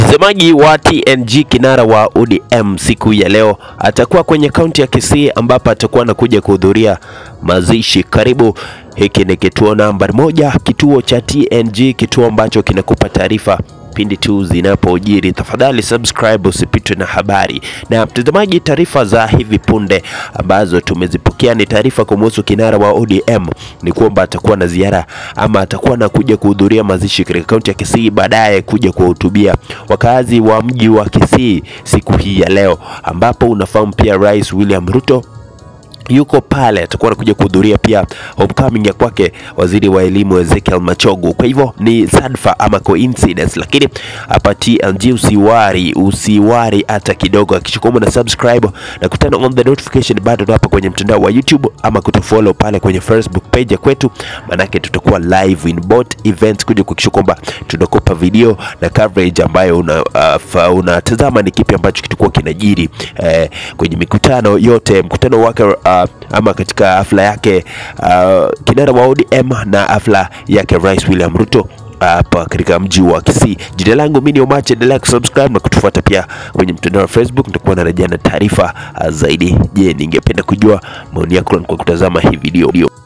Msemaji wa TNG kinara wa ODM siku ya leo atakuwa kwenye kaunti ya Kisii ambapo atakuwa anakuja kuhudhuria mazishi. Karibu, hiki ni kituo nambari moja, kituo cha TNG, kituo ambacho kinakupa taarifa pindi tu zinapojiri. Tafadhali subscribe usipitwe na habari. Na mtazamaji, taarifa za hivi punde ambazo tumezipokea ni taarifa kumhusu kinara wa ODM ni kwamba atakuwa na ziara ama atakuwa na kuja kuhudhuria mazishi katika kaunti ya Kisii, baadaye kuja kuwahutubia wakazi wa mji wa Kisii siku hii ya leo, ambapo unafahamu pia Rais William Ruto yuko pale, atakuwa anakuja kuhudhuria pia homecoming ya kwake waziri wa elimu Ezekiel Machogu. Kwa hivyo ni sadfa ama coincidence, lakini hapa TLG usiwari, usiwari hata kidogo, hakikisha kwamba na subscribe na kutana on the notification button hapa kwenye mtandao wa YouTube ama kutufollow pale kwenye Facebook page ya kwetu, manake tutakuwa live in both events kuja kuhakikisha kwamba tunakupa video na coverage ambayo unatazama uh, unatazama ni kipi ambacho kitakuwa kinajiri eh, kwenye mikutano yote, mkutano wake uh, ama katika hafla yake uh, kinara wa ODM na hafla yake Rais William Ruto hapa katika mji wa Kisii. Jina langu mimi ni Omache, endelea kusubscribe na kutufuata pia kwenye mtandao wa Facebook, nitakuwa narejea na taarifa uh, zaidi. Je, ningependa kujua maoni yako kwa kutazama hii video.